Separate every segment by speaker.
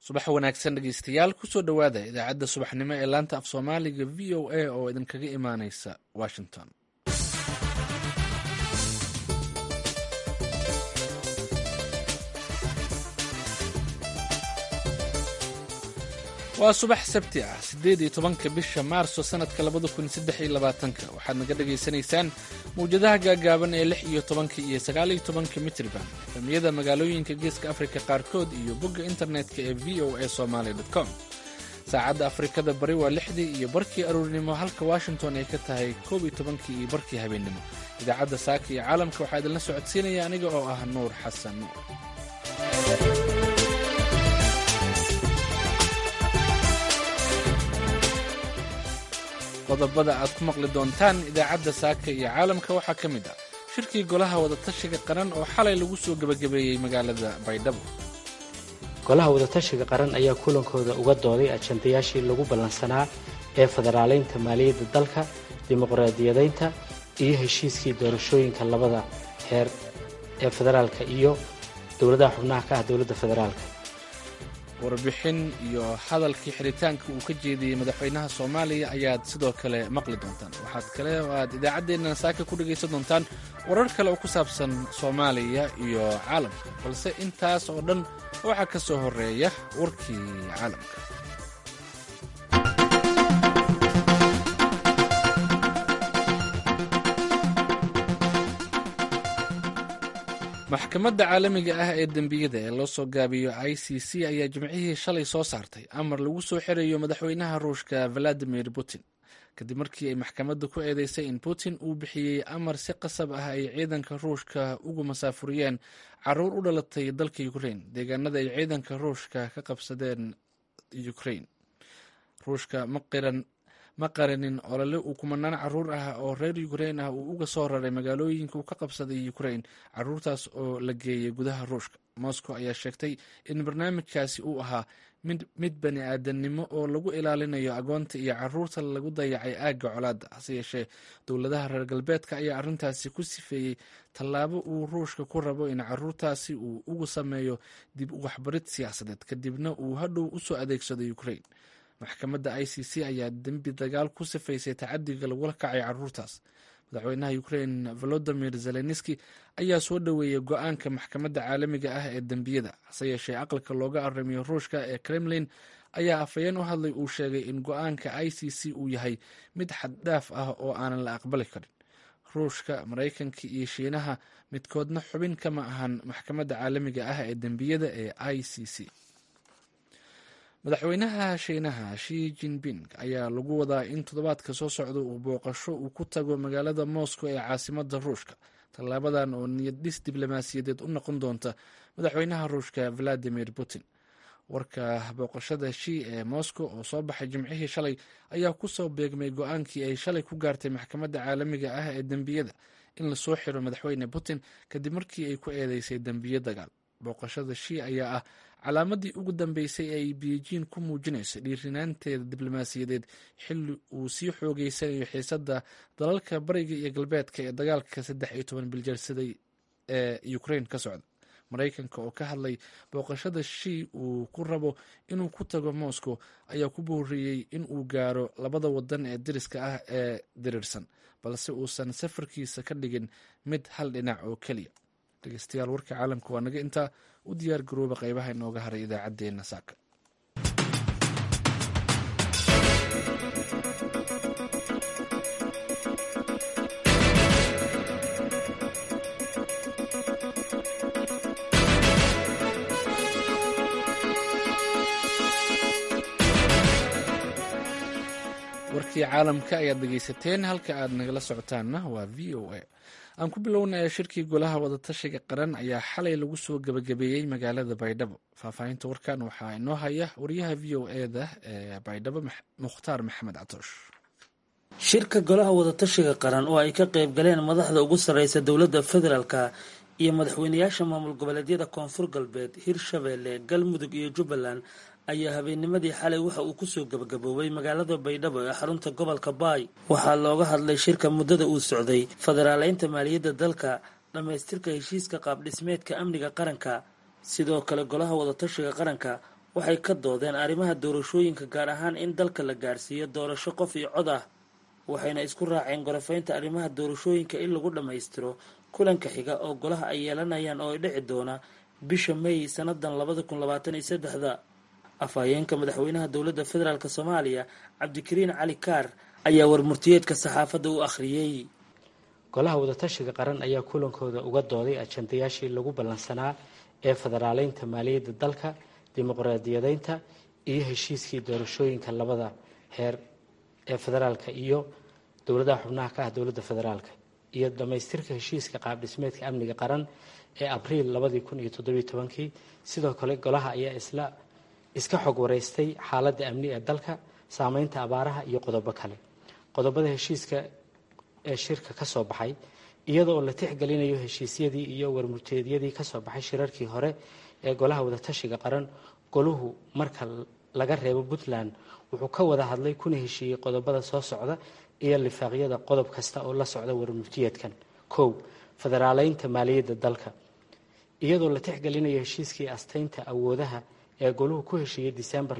Speaker 1: subax wanaagsan dhegeystayaal kusoo dhowaada idaacadda subaxnimo ee laanta af soomaaliga v o a oo idinkaga imaaneysa washington waa subax sabti ah siddeed iyo tobanka bisha maarso sanadka labada kun saddex iyo labaatanka waxaad naga dhagaysanaysaan mawjadaha gaagaaban ee lix iyo tobanka iyo sagaal iyo tobanka mitriban efamiyada magaalooyinka geeska afrika qaarkood iyo bogga internetka ee v o a somaali com saacadda afrikada bari waa lixdii iyo barkii aruurnimo halka washington ay ka tahay koob iyo tobankii iyo barkii habeennimo idaacadda saaka iyo caalamka waxaa idinla socodsiinaya aniga oo ah nuur xasan nuur qodobada aad ku maqli doontaan idaacadda saaka iyo caalamka waxaa ka mid ah shirkii golaha wadatashiga qaran oo xalay lagu soo gebagabeeyey magaalada baydhabo
Speaker 2: golaha wadatashiga qaran ayaa kulankooda uga dooday ajandayaashii lagu ballansanaa ee federaaleynta maaliyadda dalka dimuqraadiyadaynta iyo heshiiskii doorashooyinka labada heer ee federaalka iyo dowladaha xubnaha ka ah dowladda federaalka
Speaker 1: warbixin iyo hadalkii xiritaanka uu ka jeediyey madaxweynaha soomaaliya ayaad sidoo kale maqli doontaan waxaad kale oo aad idaacaddeenna saaka ku dhegaysan doontaan warar kale oo ku saabsan soomaaliya iyo caalamka balse intaas oo dhan waxaa ka soo horeeya warkii caalamka maxkamadda caalamiga ah ee dembiyada ee loo soo gaabiyo i c c ayaa jimcihii shalay soo saartay amar lagu soo xirayo madaxweynaha ruushka valadimir putin kadib markii ay maxkamadda ku eedeysay in putin uu bixiyey amar si qasab ah ay ciidanka ruushka ugu masaafuriyeen caruur u dhalatay dalka ukrain deegaanada ay ciidanka ruushka ka qabsadeen ukrain ruushka ma qiran ma qarinin olole uu kumanaan caruur ah oo reer ukrain ah uu uga soo raray magaalooyinka uu ka qabsaday ukrain caruurtaas oo la geeyay gudaha ruushka moscow ayaa sheegtay in barnaamijkaasi uu ahaa mid bani aadamnimo oo lagu ilaalinayo agoonta iyo caruurta lagu dayacay aagga colaadda hase yeeshee dowladaha reer galbeedka ayaa arrintaasi ku sifeeyey tallaabo uu ruushka ku rabo in caruurtaasi uu ugu sameeyo dib waxbarid siyaasadeed kadibna uu hadhow usoo adeegsado ukrain maxkamadda i c c ayaa dembi dagaal ku sifaysay tacadiga lagula kacay caruurtaas madaxweynaha ukrain volodimir zelenski ayaa soo dhoweeyey go-aanka maxkamadda caalamiga ah ee dembiyada hase yeeshee aqalka looga aramiyo ruushka ee kremlin ayaa afhayeen u hadlay uu sheegay in go-aanka i c c uu yahay mid xaddhaaf ah oo aanan la aqbali karin ruushka maraykanka iyo shiinaha midkoodna xubin kama ahan maxkamadda caalamiga ah ee dembiyada ee i c c madaxweynaha shiinaha shi jinping ayaa lagu wadaa in toddobaadka soo socda uu booqasho uu ku tago magaalada moscow ee caasimada ruushka tallaabadan oo niyaddhis diblomaasiyadeed u noqon doonta madaxweynaha ruushka valadimir putin warka booqashada shi ee moscow oo soo baxay jimcihii shalay ayaa kusoo beegmay go-aankii ay shalay ku gaartay maxkamadda caalamiga ah ee dembiyada in lasoo xiro madaxweyne putin kadib markii ay ku eedeysay dembiyo dagaal booqashada shi ayaa ah calaamadii ugu dambeysay ee ay beijing ku muujinayso dhiirinaanteeda diblomaasiyadeed xilli uu sii xoogeysanayo xiisadda dalalka bariga iyo galbeedka ee dagaalka saddex iyo toban biljarsaday ee ukrain ka socda maraykanka oo ka hadlay booqashada shi uu ku rabo inuu ku tago moscow ayaa ku booriyey in uu gaaro labada wadan ee dariska ah ee diriirsan balse uusan safarkiisa ka dhigin mid hal dhinac oo keliya dhegeystayaal warka caalamka waa naga intaa u diyaar garooba qeybaha inooga haray idaacaddeenna saaka warkii caalamka ayaad dhegeysateen halka aad nagala socotaanna waa v o a aan ku bilownaya shirkii golaha wadatashiga qaran ayaa xalay lagu soo gebagabeeyey magaalada baydhabo faahfaahinta warkan waxaa inoo haya wariyaha v o eda ee baydhabo mukhtaar maxamed catoosh
Speaker 3: shirka golaha wadatashiga qaran oo ay ka qayb galeen madaxda ugu sarreysa dowladda federaalka iyo madaxweynayaasha maamul goboleedyada koonfur galbeed hirshabeelle galmudug iyo jubbaland ayaa habeennimadii xalay waxa uu kusoo gebagaboobay magaalada baydhabo ee xarunta gobolka baay waxaa looga hadlay shirka muddada uu socday federaaleynta maaliyadda dalka dhammaystirka heshiiska qaabdhismeedka amniga qaranka sidoo kale golaha wadatashiga qaranka waxay ka doodeen arrimaha doorashooyinka gaar ahaan in dalka la gaarsiiyo doorasho qof iyo cod ah waxayna isku raaceen gorofaynta arrimaha doorashooyinka in lagu dhammaystiro kulanka xiga oo golaha ay yeelanayaan oo ay dhici doona bisha may sannadan labada kun labaatan iyo saddexda afhayeenka madaxweynaha dowladda federaalk soomaaliya cabdikariin cali kaar ayaa warmurtiyeedka saxaafadda u akhriyey
Speaker 2: golaha wadatashiga qaran ayaa kulankooda uga dooday ajandayaashii lagu ballansanaa ee federaaleynta maaliyadda dalka dimuqraadiyadeynta iyo heshiiskii doorashooyinka labada heer ee federaalka iyo dowladaha xubnaha ka ah dowladda federaalka iyo dhammaystirka heshiiska qaabdhismeedka amniga qaran ee abriil labadii kun iyo toddobiyo tobankii sidoo kale golaha ayaa isla iska xog wareystay xaaladda amni ee dalka saameynta abaaraha iyo qodobo kale qodobada heshiiska ee shirka ka soo baxay iyada oo la tixgelinayo heshiisyadii iyo warmurteedyadii kasoo baxay shirarkii hore ee golaha wadatashiga qaran goluhu marka laga reebo puntland wuxuu ka wada hadlay kuna heshiiyey qodobada soo socda iyo lifaaqyada qodob kasta oo la socda warmurtiyeedkan kow federaaleynta maaliyadda dalka iyadoo la tixgelinayo heshiiskii asteynta awoodaha ee goluhu ku heshiiyey disembar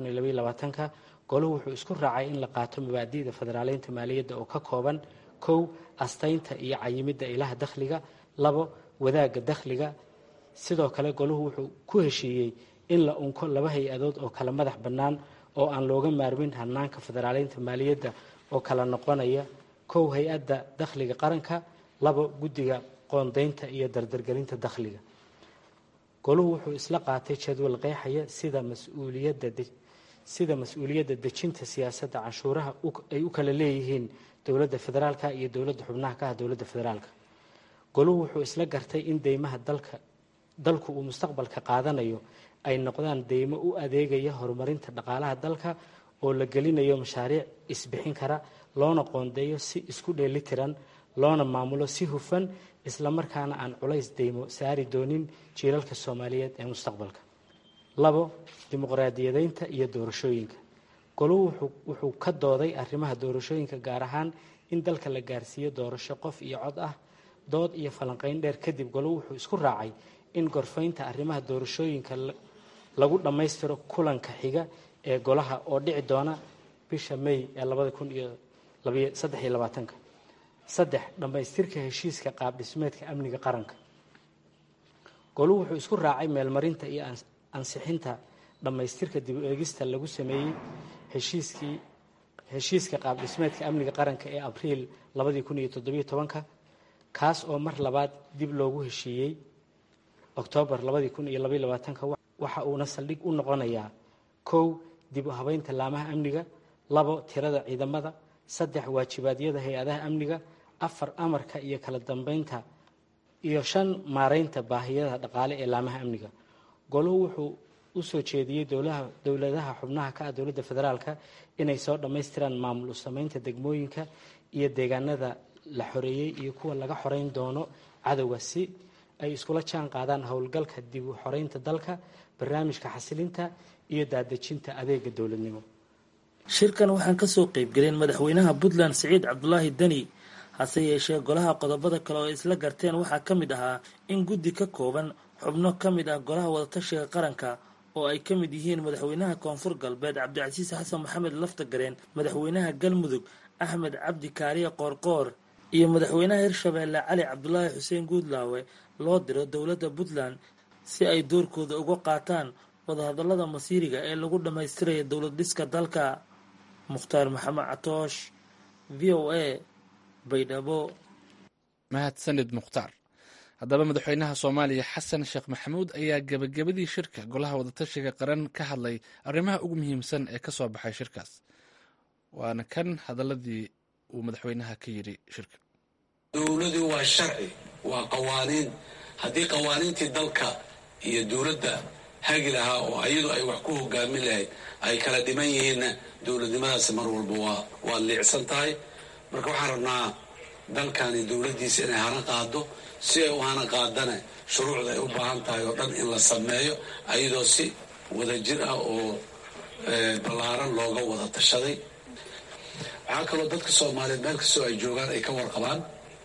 Speaker 2: ka goluhu wuxuu isku raacay in la qaato mabaadi'da federaaleynta maaliyadda oo ka kooban kow asteynta iyo cayimidda ilaha dakhliga labo wadaagga dakhliga sidoo kale goluhu wuxuu ku heshiiyey in la unko laba hay-adood oo kala madax bannaan oo aan looga maarmin hanaanka federaaleynta maaliyadda oo kala noqonaya kow hay-adda dakhliga qaranka labo guddiga qoondeynta iyo dardargelinta dakhliga goluhu wuxuu isla qaatay jadwal qeexaya sida mas-uuliyadda sida mas-uuliyadda dejinta siyaasadda canshuuraha ay u kala leeyihiin dowladda federaalka iyo dowladda xubnaha ka ah dowladda federaalka goluhu wuxuu isla gartay in deymaha dalka dalku uu mustaqbalka qaadanayo ay noqdaan deymo u adeegaya horumarinta dhaqaalaha dalka oo la gelinayo mashaariic isbixin kara loona qoondeeyo si isku dheelitiran loona maamulo si hufan islamarkaana aan culays deymo saari doonin jiilalka soomaaliyeed ee mustaqbalka labo dimuqraadiyadeynta iyo doorashooyinka goluhu wuxuu ka dooday arrimaha doorashooyinka gaar ahaan in dalka la gaarsiiyo doorasho qof iyo cod ah dood iyo falanqeyn dheer kadib goluhu wuxuu isku raacay in gorfaynta arrimaha doorashooyinka lagu dhammaystiro kulanka xiga ee golaha oo dhici doona bisha may ee labada kun iyo saddex iyo labaatanka saddex dhammaystirka heshiiska qaabdhismeedka amniga qaranka goluhu wuxuu isku raacay meelmarinta iyo ansixinta dhammaystirka dib u eegista lagu sameeyey heshiiskii heshiiska qaabdhismeedka amniga qaranka ee abriil labadii kun iyo toddobiyo tobanka kaas oo mar labaad dib loogu heshiiyey oktoobar labadii kun iyo labaiyo labaatanka waxa uuna saldhig u noqonayaa kow dib u habeynta laamaha amniga labo tirada ciidamada saddex waajibaadyada hay-adaha amniga afar amarka iyo kala dambeynta iyo shan maareynta baahiyada dhaqaale ee laamaha amniga goluhu wuxuu u soo jeediyey dowladaha xubnaha ka ah dowladda federaalka inay soo dhammaystiraan maamul u sameynta degmooyinka iyo deegaanada la xoreeyey iyo kuwa laga xoreyn doono cadowga si ay iskula jaan qaadaan howlgalka dib u xoreynta dalka barnaamijka xasilinta iyo daadejinta adeega dowladnimo
Speaker 3: shirkan waxaan kasoo qeybgelin madaxweynaha puntland siciid cabdulaahi deni hase yeeshee golaha qodobada kale oo isla garteen waxaa ka mid ahaa in guddi ka kooban xubno ka mid ah golaha wadatashiga qaranka oo ay ka mid yihiin madaxweynaha koonfur galbeed cabdicasiis xasan maxamed laftagareen madaxweynaha galmudug axmed cabdi kaariye qoorqoor iyo madaxweynaha hirshabeelle cali cabdulaahi xuseen guudlaawe loo diro dowladda puntland si ay doorkooda uga qaataan wadahadallada masiiriga ee lagu dhammaystiraya dowlad dhiska dalka mukhtaar maxamed catoosh v o a baydhabo
Speaker 1: mahadsanid mukhtaar haddaba madaxweynaha soomaaliya xasan sheekh maxamuud ayaa gebagabadii shirka golaha wadatashiga qaran ka hadlay arrimaha ugu muhiimsan ee ka soo baxay shirkaas waana kan hadaladii uu madaxweynaha ka yidhi shirka
Speaker 4: dowladu waa sharci waa qawaaniin haddii qawaaniintii dalka iyo dowladda hagi lahaa oo ayadu ay wax ku hogaamin lahayd ay kala dhiman yihiinna dowladnimadaasi mar walba waa waa liicsan tahay marka waxaan rabnaa dalkani dowladdiisa inay hana qaado si ay u hana qaadana shuruucda ay u baahan tahay oo dhan in la sameeyo ayadoo si wadajir ah oo ballaaran looga wada tashaday waxaa kaloo dadka soomaaliyeed meel kastoo ay joogaan ay ka warqabaan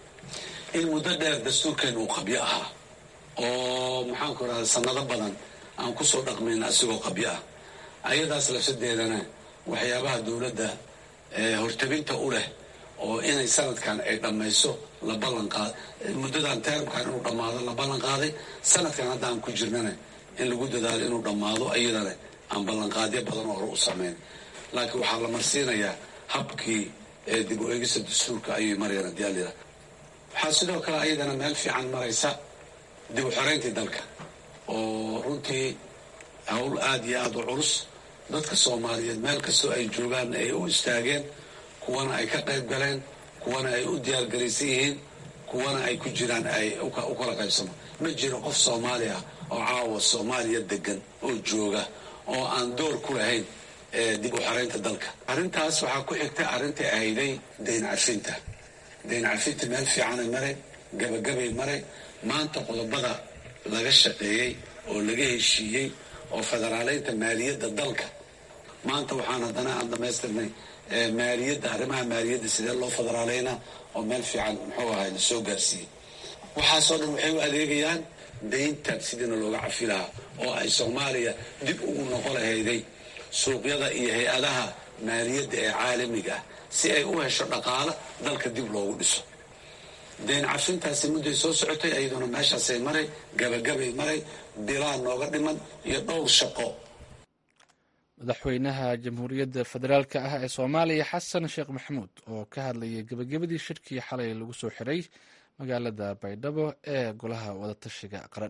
Speaker 4: in muddo dheer dastuurkeenu uu qabyo ahaa oo maxaanku rahda sanado badan aan kusoo dhaqmayna asigoo qabyo ah ayadaas lafsadeedana waxyaabaha dowladda hortabinta u leh oo inay sanadkan ay dhammayso la ballanqaad muddadan teramkan inuu dhammaado la ballan qaaday sanadkan haddaan ku jirnana in lagu dadaalo inuu dhammaado iyadana aan ballanqaadyo badan oo hore u samayn laakiin waxaa la marsiinayaa habkii dib u eegista dastuurka ayay marayaan haddii alila waxaa sidoo kale ayadana meel fiican maraysa dib u xoreyntii dalka oo runtii howl aada iyo aada u culus dadka soomaaliyeed meel kastoo ay joogaan ay u istaageen kuwana ay ka qayb galeen kuwana ay u diyaargaraysan yihiin kuwana ay ku jiraan ay u kala qaybsamo ma jiro qof soomaali ah oo caawa soomaaliya degan oo jooga oo aan door ku lahayn dib u xoreynta dalka arrintaas waxaa ku xigtay arrintai ahayday dayn cafinta dayn cafinta meel fiicanay maray gabagabay maray maanta qodobada laga shaqeeyey oo laga heshiiyey oo federaaleynta maaliyadda dalka maanta waxaan haddana aan dhamaystirnay maaliyadda arrimaha maaliyadda sidee loo federaaleynaa oo meel fiican muxuu ahay la soo gaarsiiyey waxaasoo dhan waxay u adeegayaan dayntan sidiina looga cafi lahaa oo ay soomaaliya dib ugu noqo lahayday suuqyada iyo hay-adaha maaliyadda ee caalamiga ah si ay u hesho dhaqaalo dalka dib loogu dhiso dayn cafintaasi mudday soo socotay ayaduna meeshaasay maray gabagabay maray bilaa nooga dhiman iyo dhowr shaqo
Speaker 1: madaxweynaha jamhuuriyadda federaalka ah ee soomaaliya xasan sheekh maxamuud oo ka hadlayay gebagabadii shirkii xalay lagu soo xiray magaalada baydhabo ee golaha wadatashiga qaran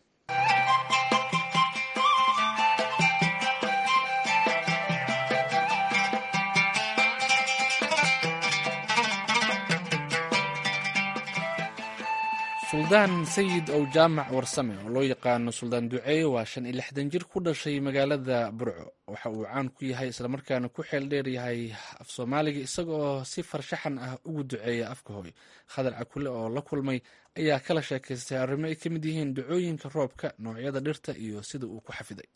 Speaker 1: suldaan sayid ow jaamac warsame oo loo yaqaano suldaan duceeye waa shan iyo lixdan jir ku dhashay magaalada burco waxa uu caan ku yahay islamarkaana ku xeel dheer yahay af soomaaliga isaga oo si farshaxan ah ugu duceeya afka hooy khadar cakule oo la kulmay ayaa kala sheekaystay arrimo ay ka mid yihiin ducooyinka roobka noocyada dhirta iyo sida uu ku xafiday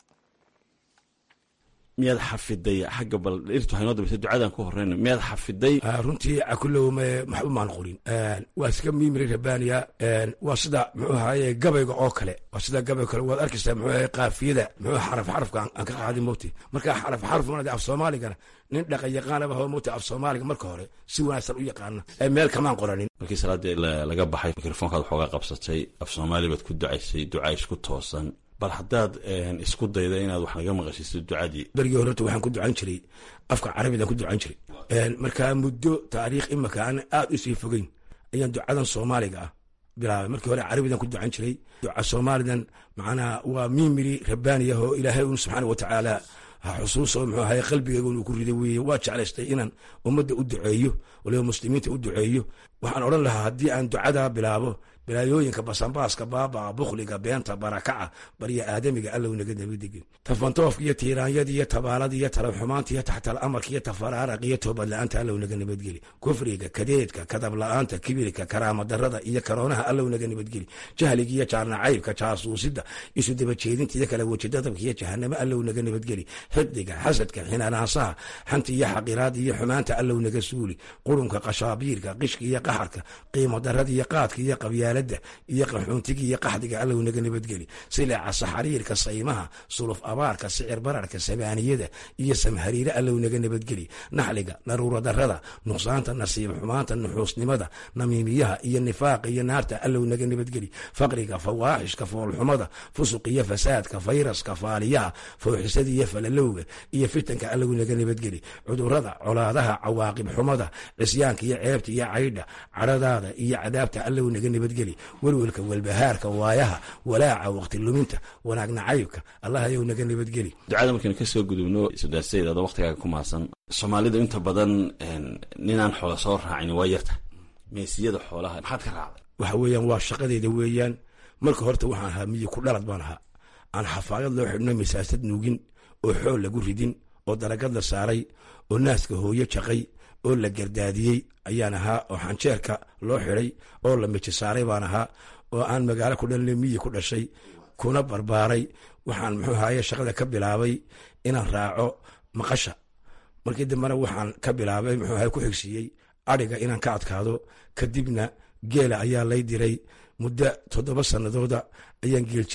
Speaker 5: miyaad xafiday xagga bal dhirtu waxay noo dambaysa ducadan ku horeyna miyaad xafiday
Speaker 6: runtii cakulow maxba maan qorin waa iska miimiri rabaniya waa sida muxuu ahaye gabayga oo kale waa sida gabayga kale waad arkaysaa muxuu ahaye qaafiyada muxuu xaraf xarafka aan ka qaadin mowti marka xaraf xaraf mana af soomaaligana nin dhaqan yaqaanaba hoo mowti af soomaaliga marka hore si wanaagsan u yaqaana meel kamaan qoranin
Speaker 5: markii salaadii laga baxay mikrofoonkaad waxooga qabsatay af soomaali baad ku ducaysay duca isku toosan bal haddaad isku dayda inaad wax naga maqashiiso ducadii
Speaker 6: berigii horeta waxaan ku ducan jiray afka carabidan ku ducan jiray markaa muddo taariikh imaka aan aad u sii fogeyn ayaan ducadan soomaaliga ah bilaabay markii hore carabidan ku ducan jiray duca soomaalidan macnaha waa miimiri rabbaaniyah oo ilaahay un subxaana wa tacaala ha xusuuso muxuu ahaye qalbigeyga inuu ku riday weeye waa jeclaystay inaan ummadda u duceeyo waliba muslimiinta u duceeyo waxaan odhan lahaa haddii aan ducadaa bilaabo bilaayooyinka basanbaaska baabaa bukhliga beenta barakaca barya aadamiga allow naga nabadegin tafantoofka iyo tiiraanyada iyo tabaalada iyo talaxumaanta iyo taxtal amarka iyo tafaraaraq iyo toobad la-aanta allow naga nabadgeli kufriga kadeedka kadab la-aanta kibirka karaama darada iyo karoonaha allow naga nabadgeli jahliga iyo jaarnacaybka jaasuusida isu dabajeedinta iyo kala wejidadabka iyo jahanamo allow naga nabadgeli xiqdiga xasadka xinaanaasaha xanta iyo xaqiraada iyo xumaanta allow naga suuli qurunka qashaabiirka qishka iyo qaxarka qiimo darada iyo qaadka iyo qabyaa iyo qaxuuntiga iyo qaxdiga allow naga nabadgeli sileeca saxariirka saymaha suluf abaarka sicir bararka sabaaniyada iyo samhariire allow naga nabadgeli naxliga naruura darada nuqsaanta nasiib xumaanta nuxuusnimada namiimiyaha iyo nifaaqa iyo naarta allow naga nabadgeli faqriga fawaaxishka foolxumada fusuq iyo fasaadka fayraska faaliyaha fooxisada iyo falalowga iyo fitanka allow naga nabadgeli cudurada colaadaha cawaaqib xumada cisyaanka iyo ceebta iyo caydha cadhadaada iyo cadaabta allow naga nabadgeli welwelka welbahaarka waayaha walaaca waqti luminta wanaag nacaybka allah ayow naga nabadgeli
Speaker 5: ducada markaynu kasoo gudubno sudaasayid adoo waqtigaaga ku maasan soomaalidu inta badan ninaan xoola soo raacin waa yarta meesiyada xoolaha maxaad ka raacday
Speaker 6: waxa weeyaan waa shaqadeeda weeyaan marka horta waxaan ahaa miyi ku dhalad baan ahaa aan xafaayad loo xidhno masaasad nuugin oo xool lagu ridin oo daragad la saaray oo naaska hooyo jaqay oo la gardaadiyey ayaan ahaa oo xanjeerka loo xiday oo la miji saaray baan ahaa oo aan magaalo ku dhalina miyi ku dhashay kuna barbaaray waxaan muxuu ahaye shaqada ka bilaabay inaan raaco maqasha markii dambena waxaan ka bilaabay muxuu ahaye ku xigsiiyey adhiga inaan ka adkaado kadibna geela ayaa lay diray muddo toddoba sanadooda ayaan geel jire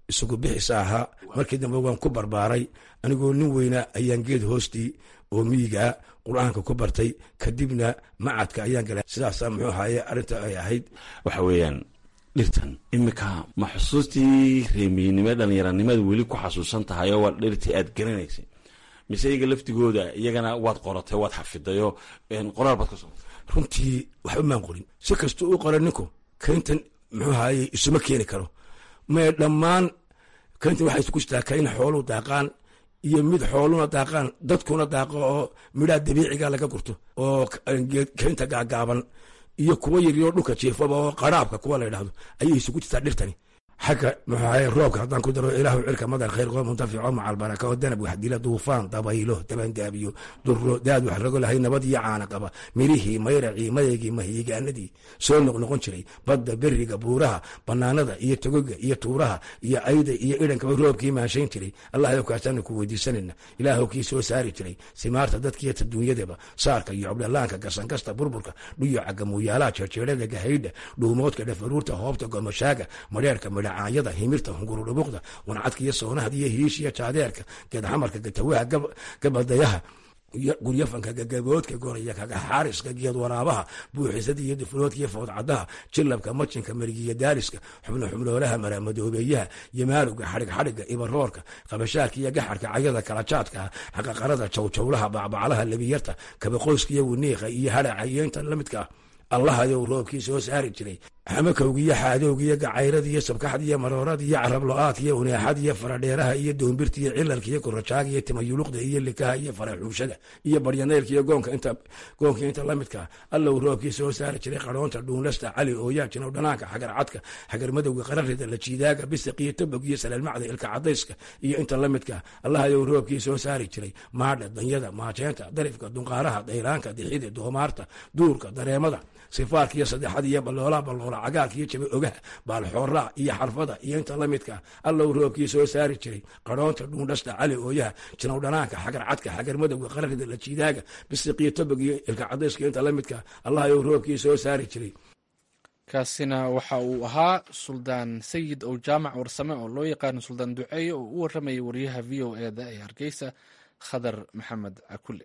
Speaker 6: isagu bixisa ahaa markii dambe waan ku barbaaray anigoo nin weyna ayaan geed hoostii oo miyigaa qur-aanka ku bartay kadibna macadka ayaan galay sidaasaa muxuu ahaye arrinta ay ahayd
Speaker 5: waxa weeyaan dhirtan iminka ma xusuustii reemiyinimo dhallinyaranimada weli ku xasuusan tahay oo waa dhirtii aad garanaysay mise iyaga laftigooda iyagana waad qoratay waad xafidayoo qoraal baad ka soo
Speaker 6: runtii waxba maan qorin si kastuu u qora ninku kayntan muxuu ahaye isuma keeni karo mae dhammaan kayntan waxay isku jirtaa kayn xooluu daaqaan iyo mid xooluna daaqaan dadkuna daaqo oo midhaha dabiiciga laga gurto oo kaynta gaagaaban iyo kuwa yaryoo dhulka jiifaba oo qaraabka kuwa la ydhahdo ayay isugu jirtaa dhirtani xagga muxuu ahaye roobka haddaan ku daro ilaahu cirka madar khayr qoo muntafico macal baraka oo danab wax dila duufaan dabaylo dabandaabiyo duro daad wax rago lahay nabad iyo caana qaba mirihii mayracii madeygii mahiigaanadii soo noqnoqon jiray badda beriga buuraha banaanada iyo togoga iyo tuuraha iyo ayda iyo idhankaba roobkii maanshayn jiray allahyow kaasaanu ku weydiisanayna ilaahow kii soo saari jiray simaarta dadkiiyo taduunyadaba saarka iyo cobdhalaanka gasankasta burburka dhuyocaga muuyaalaha jeerjeerada gahaydha dhuumoodka dhafaruurta hoobta gomashaaga madheerka midhacaanyada himirta hungurudhubuqda wancadka iyo soonahada iyo hiishiya jaadeerka geedxamarka gatawaha gabadayaha guryafanka gagaboodka goraya kaga xaariska geed waraabaha buuxisada iyo dufloodka iyo foodcadaha jilabka majinka marigiya daaliska xubno xubnoolaha maramadoobeeyaha yamaalowga xadhig xadhiga ibaroorka qabashaarka iyo gaxarka cayada kalajaadka xaqaqarada jawjawlaha bacbaclaha lebiyarta kabaqoyska iyo winiiqa iyo hadhaca iyo intan la midka ah allahayow roobkii soo saari jiray xamakowga iyo xaadowga iyo gacayrada iyo sabkaxda iyo maroorada iyo carablo-aadka iyo uneexada iyo faradheeraha iyo doombirta iyo cilalka iyo kurajaaga iyo timayuluqda iyo likaha iyo faraxuushada iyo baryaneylka iyo goonka inta goonka inta la midkaa allow roobkii soo saari jiray qaroonta dhuunlasta cali ooyaajinow dhanaanka xagar cadka xagar madowga qararida la jiidaaga bisiq iyo tabog iyo salaalmacda ilka cadayska iyo inta la midkaa allahayow roobkii soo saari jiray maadha danyada maajeenta darifka dunqaaraha dayraanka dixida doomaarta duurka dareemada sifaarka iyo saddexada iyo baloola baloola cagaarka iyo jabe ogaha baalxooraa iyo xarfada iyo inta la midkaa allow roobkii soo saari jiray qaroonta dhuundhasta cali ooyaha jinow dhanaanka xagar cadka xagar madowga qararida la jiidaaga bisiqiyo tabog iyo ilka cadayska inta la midkaa allahayow roobkii soo saari jiray
Speaker 1: kaasina waxa uu ahaa suldaan sayid ow jaamac warsame oo loo yaqaano suldaan duceeye oo u waramayay wariyaha v o eda ee hargeysa khadar maxamed cakule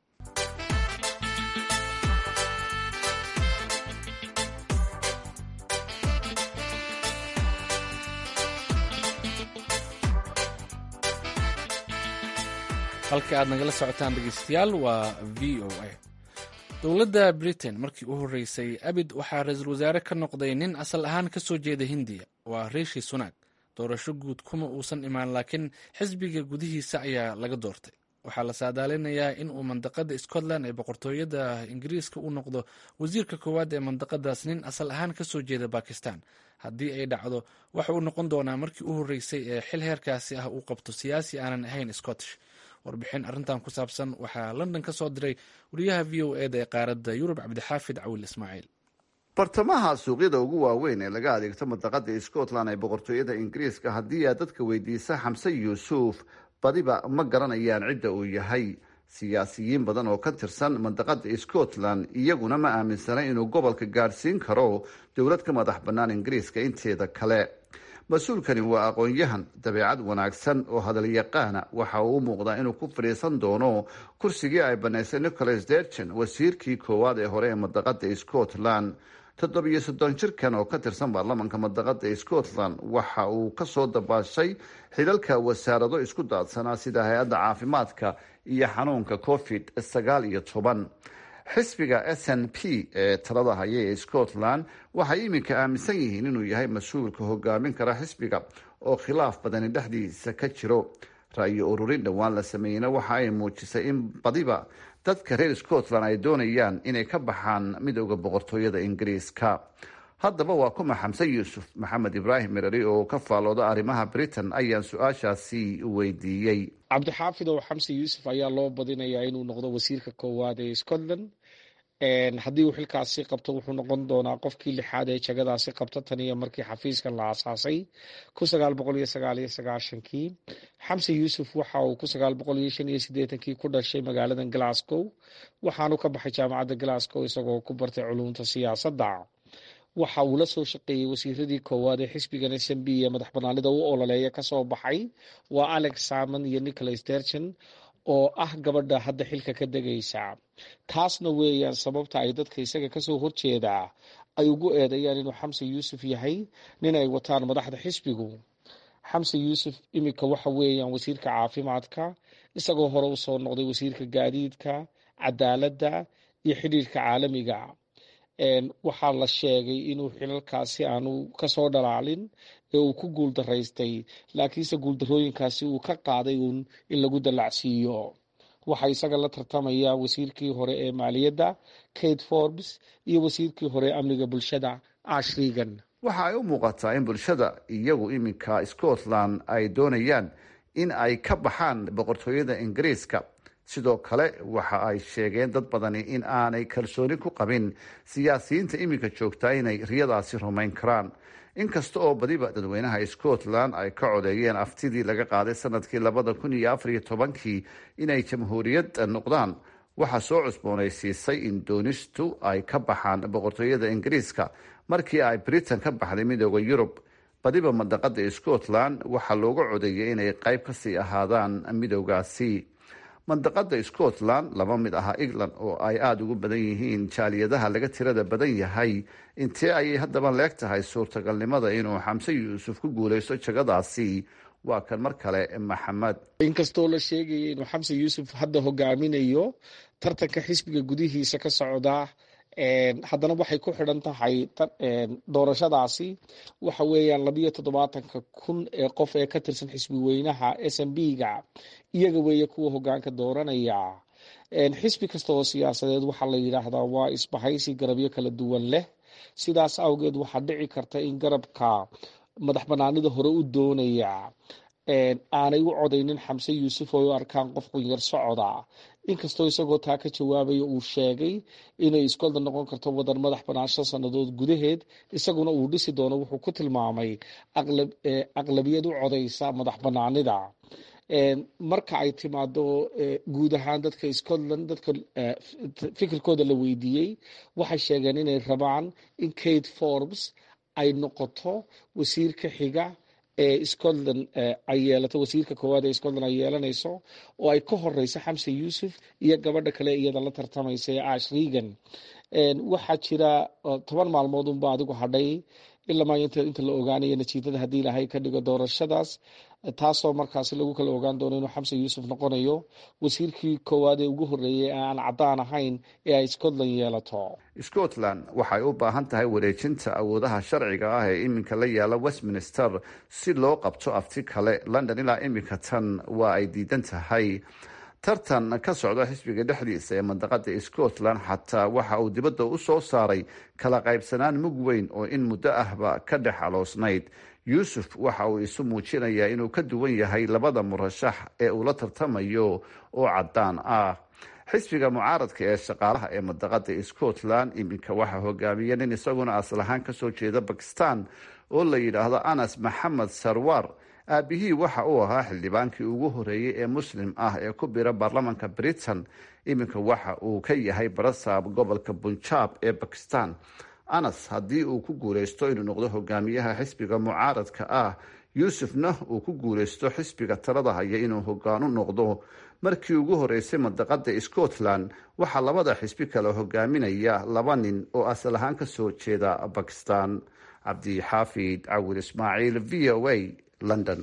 Speaker 1: halka aad nagala socotaan dhegeystayaal waa v o a dowladda britain markii u horreysay abid waxaa ra-iisul wasaare ka noqday nin asal ahaan ka soo jeeda hindiya waa riishi sunaag doorasho guud kuma uusan imaan laakiin xisbiga gudihiisa ayaa laga doortay waxaa la saadaalinayaa in uu mandaqada scotland ee boqortooyada ingiriiska u noqdo wasiirka koowaad ee mandaqadaas nin asal ahaan ka soo jeeda bakistan haddii ay dhacdo waxa uu noqon doonaa markii u horreysay ee xil heerkaasi ah uu qabto siyaasi aanan ahayn scottish warbixin arrintan ku saabsan waxaa london ka soo diray wariyaha v o eda ee qaaradda yurub cabdixaafid cawil ismaaciil
Speaker 7: bartamaha suuqyada ugu waaweyn ee laga adeegto mandaqada scotland ee boqortooyada ingiriiska haddii aad dadka weydiisa xamse yuusuf badiba ma garanayaan cidda uu yahay siyaasiyiin badan oo ka tirsan mandaqada scotland iyaguna ma aaminsana inuu gobolka gaadhsiin karo dowlad ka madax bannaan ingiriiska inteeda kale mas-uulkani waa aqoon-yahan dabeecad wanaagsan oo hadalyaqaana waxa uu u muuqdaa inuu ku fadhiisan doono kursigii ay banaysay nicholas dergen wasiirkii koowaad ee hore ee mandaqada scotland toddobiyo soddon jirkan oo ka tirsan baarlamanka mandaqada scotland waxa uu kasoo dabaashay xilalka wasaarado isku daadsanaa sida hay-adda caafimaadka iyo xanuunka covid sagaal iyo toban xisbiga s n p ee talada haya ee scotland waxay iminka aaminsan yihiin inuu yahay mas-uulka hogaamin kara xisbiga oo khilaaf badani dhexdiisa ka jiro ra-yo ururin dhowaan la sameeyeyna waxa ay muujisay in badiba dadka reer scotland ay doonayaan inay ka baxaan midooda boqortooyada ingiriiska haddaba waa kuma xamse yuusuf maxamed ibraahim merari oo ka faalooda arrimaha britain ayaan su-aashaasi weydiiyey
Speaker 8: cabdixaafid ow xamse yuusuf ayaa loo badinayaa inuu noqdo wasiirka koowaad ee scotland haddii uu xilkaasi qabto wuxuu noqon doonaa qofkii lixaad ee jagadaasi qabta tan iyo markii xafiiskan la aasaasay kun sagaal boqol iyo sagaal iyo sagaashankii xamse yuusuf waxa uu kun sagaal boqol iyo shan iyo siddeetankii ku dhashay magaalada glasgow waxaanu ka baxay jaamacadda glasgow isagoo ku bartay culumta siyaasadda waxa uu la soo shaqeeyey wasiiradii koowaad ee xisbigan s m b ee madax banaanida u ololeeya kasoo baxay waa alex salmon iyo nicholas dergen oo ah gabadha hadda xilka ka degaysa taasna weeyaan sababta ay dadka isaga kasoo horjeedaa ay ugu eedeeyaan inuu xamse yuusuf yahay nin ay wataan madaxda xisbigu xamse yuusuf iminka waxa weeyaan wasiirka caafimaadka isagoo hore usoo noqday wasiirka gaadiidka cadaaladda iyo xidhiirka caalamiga waxaa la sheegay inuu xilalkaasi aanu kasoo dhalaalin ee uu ku guuldaraystay laakiinse guuldarooyinkaasi uu ka qaaday uun in lagu dallacsiiyo waxaa isaga la tartamaya wasiirkii hore ee maaliyadda kate forbes iyo wasiirkii hore ee amniga bulshada ash regan
Speaker 7: waxa ay u muuqataa in bulshada iyagu iminka scotland ay doonayaan in ay ka baxaan boqortooyada ingiriiska sidoo kale waxa ay sheegeen dad badani in aanay kalsooni ku qabin siyaasiyiinta iminka joogtaa inay riyadaasi rumayn karaan inkasta oo badiba dadweynaha scotland ay ka codeeyeen aftidii laga qaaday sanadkii labada kun iyo afar iyo tobankii inay jamhuuriyad noqdaan waxaa soo cusboonaysiisay in doonistu ay ka baxaan boqortooyada ingiriiska markii ay britain ka baxday midooda yurub badiba mandaqada scotland waxaa looga codeeyay inay qayb kasii ahaadaan midoogaasi mandaqada scotland laba mid aha england oo ay aada ugu badan yihiin jaaliyadaha laga tirada badan yahay intee ayay haddaba leeg tahay suurtagalnimada inuu xamse yuusuf ku guuleysto jagadaasi waa kan mar kale maxamed
Speaker 8: inkastoo la sheegaya inuu xamse yuusuf hadda hogaaminayo tartanka xisbiga gudihiisa ka socda haddana waxay ku xidhan tahay doorashadaasi waxa weeyaan labiyo toddobaatanka kun ee qof ee ka tirsan xisbi weynaha s m b ga iyaga weeye kuwa hogaanka dooranaya xisbi kasta oo siyaasadeed waxaa la yidhaahdaa waa isbahaysi garabyo kala duwan leh sidaas awgeed waxaa dhici karta in garabka madax banaanida hore u doonaya aanay u codaynin xamse yuusuf oo u arkaan qof qunyar socoda inkastoo isagoo taa ka jawaabaya uu sheegay inay scotland noqon karto wadan madax banaan shan sannadood gudaheed isaguna uu dhisi doono wuxuu ku tilmaamay aqlabiyad u codaysa madax banaanida marka ay timaado guud ahaan dadka scotland dadka fikirkooda la weydiiyey waxay sheegeen inay rabaan in kate forbes ay noqoto wasiirka xiga ee scotland ay yeelato wasiirka koowaad ee scotland ay yeelanayso oo ay ka horeyso xamse yuusuf iyo gabadha kale iyada la tartamaysa ee ash regan waxaa jira toban maalmood unba adigu hadhay ilaa inta la ogaanayo natiijada haddii ilaahay ka dhigo doorashadaas taasoo markaasi lagu kala ogaan doono inuu xamse yuusuf noqonayo wasiirkii koowaad ee ugu horreeyay ee aan caddaan ahayn ee ay scotland yeelato
Speaker 7: scotland waxay u baahan tahay wareejinta awoodaha sharciga ah ee iminka la yaala westminster si loo qabto afti kale london ilaa iminka tan waa ay diidan tahay tartan ka socda xisbiga dhexdiisa ee mandaqada scotland xataa waxa uu dibadda u soo saaray kala qaybsanaan mug weyn oo in muddo ahba ka dhex aloosnayd yuusuf waxa uu isu muujinayaa inuu ka duwan yahay labada murashax ee uu la tartamayo oo caddaan ah xisbiga mucaaradka ee shaqaalaha ee mandaqada scotland iminka waxaa hogaamiya nin isaguna asal ahaan kasoo jeeda bakistan oo la yidhaahdo anas maxamed sarwar aabihii waxa uu ahaa xildhibaankii ugu horeeyey ee muslim ah ee ku bira baarlamanka britain iminka waxa uu ka yahay barasaab gobolka bunjaab ee bakistan anas haddii uu ku guuleysto inuu noqdo hogaamiyaha xisbiga mucaaradka ah yuusufna uu ku guuleysto xisbiga talada haya inuu hogaanu noqdo markii ugu horeysay mandaqada scotland waxaa labada xisbi kale hogaaminaya laba nin oo asal ahaan kasoo jeeda bakistan cabdixaafid cawil ismaaciil v o a london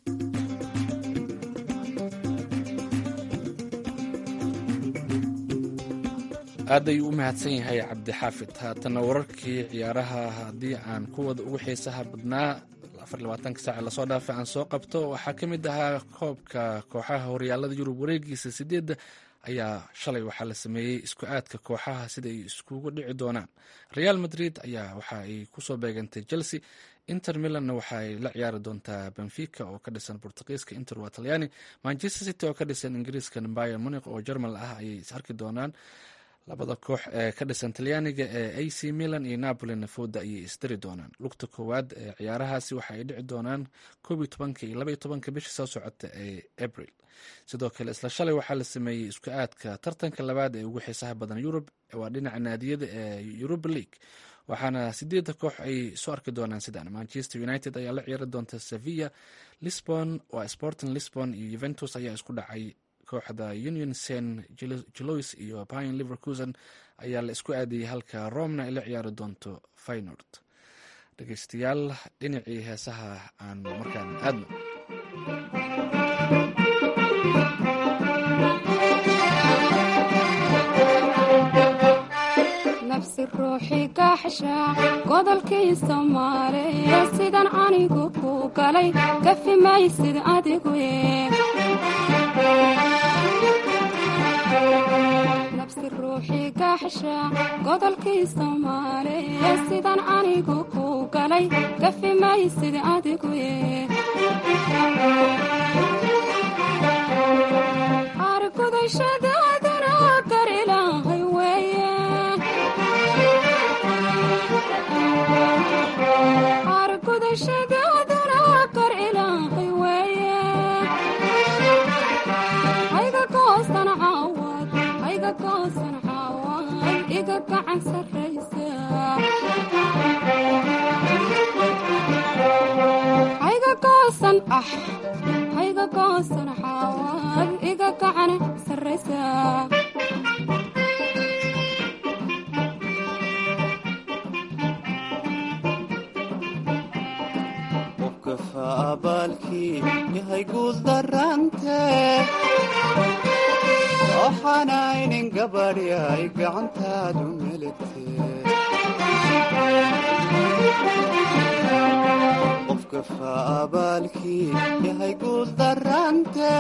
Speaker 1: aad ayuu u mahadsan yahay cabdixaafid haatana wararkii ciyaaraha haddii aan kuwada ugu xiisaha badnaa afarlabaatanka saac lasoo dhaafay aan soo qabto waxaa ka mid ahaa koobka kooxaha horyaalada yurub wareegiisa sideedda ayaa shalay waxaa la sameeyey isku aadka kooxaha sida ay iskugu dhici doonaan real madrid ayaa waxa ay kusoo beegantay chelsea inter milanna waxa ay la ciyaari doontaa benfica oo ka dhisan bortugiiska inter waa talyaani manchester city oo ka dhisan ingiriiska bayer muniq oo jermal ah ayay is arki doonaan labada koox ee ka dhisan talyaaniga ee a c milan iyo napolina fooda ayay isdiri doonaan lugta koowaad ee ciyaarahaasi waxa ay dhici doonaan koob iyo tobanka iyo laba iyo tobanka bisha soo socota ee abril sidoo kale isla shalay waxaa la sameeyey isku aadka tartanka labaad ee ugu xiisaha badan yurub waa dhinaca naadiyada ee yuruba league waxaana sideedda koox ay soo arki doonaan sidaan manchester united ayaa la ciyaari doonta sevilla lisbon waa sporting lisbon iyo juventus ayaa isku dhacay kooxda union sen jelois iyo pine livercusen ayaa la isku aadiyey halka romna ay la ciyaari doonto faynord dhegeystayaal dhinacii heesaha aan markaan aadno
Speaker 9: nafsi ruuxii kaaxsha godolkii soomaaliya sidan anigu ku galay gafi maysid adigu nafsi ruuxii kaaxsha godolkii soomaaliya sidan anigu ku galay gafi maysid adigu argudashadaadana gar ilaahay weeye argudashadaadana gar ilaahay weeye hayga goosan caawad hayga goosan caawad iga gacan sarraysa hayga goosan ah hayga goosan caawad iga gacan sarraysa
Speaker 10: qofkafa abaalkii yahay guul darante waxaanaynin gabadhyay gacantaadu melete qofkafa abaalkii yahay guul darante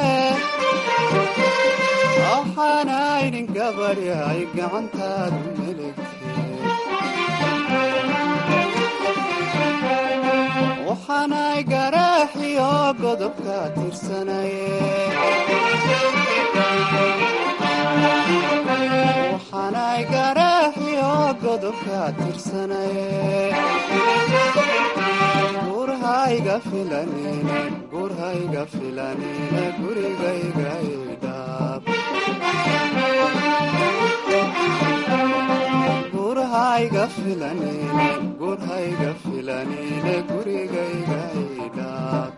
Speaker 10: waxaanaynin gabadhyay gacantaadu melete waxaanay garaaxiyo godobka tirsanaye waxaanay garaaxiyo godobka tirsanaye gurhayga filanine gurhayga filanine gurigayga idhaab gurhayga filanine gurhayga filanine gurigayga idhaab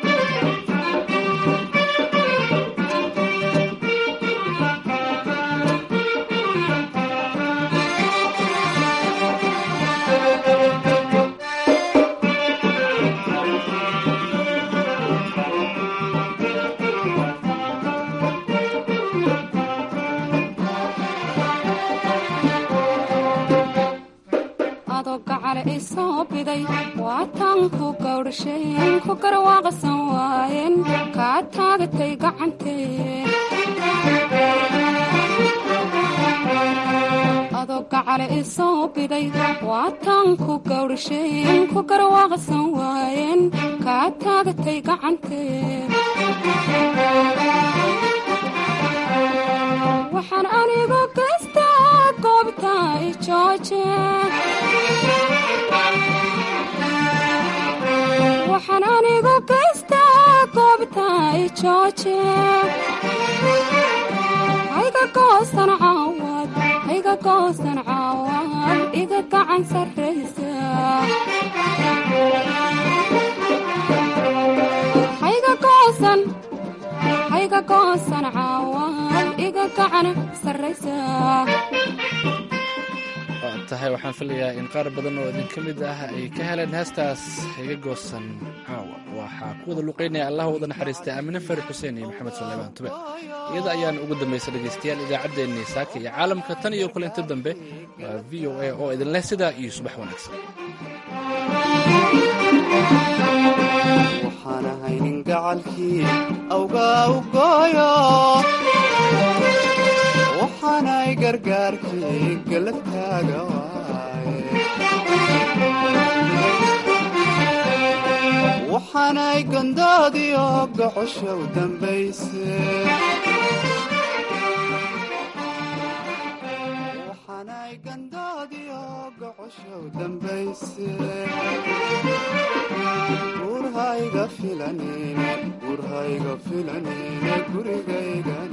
Speaker 9: adoo gacale isoo biday waataan ku gawdhasheen ku garwaaqsan waayeen kaa taagatay gacantee adoo gacale isoo biday waataan ku gawdhasheen ku garwaaqsan waayeen kaa taagatay gacantee waxaan anigu gaystaa goobta ijooje waxaan anigu gaystaa goobta ijooje hayga goosan caawad hayga goosan caawad iga gacan sarraysa hayga goosan hayga goosan caawad iga gacan sarraysa
Speaker 1: waa tahay waxaan filayaa in qaar badan oo idin ka mid ah ay ka heleen heestaas higa goosan caawa waxaa ku wada luqaynaya allah wada naxariistay aamine fari xuseen iyo maxamed suleymaan tube iyada ayaan ugu dambaysa dhegaystayaal idaacaddeenii saaka iyo caalamka tan iyo kulinta dambe waa v o a oo idin leh sidaa iyo subax wanaagsan
Speaker 10: waxaan ahaynin gacalkii awgaa u gooyo waxaanay gargaarkii galabtaaga waaye waxaanay gondoodiyo gocosha u dambayse waxaanay gandoodiyo gocosha u dambayse gurhayga filanine gurhayga filanine gurigayga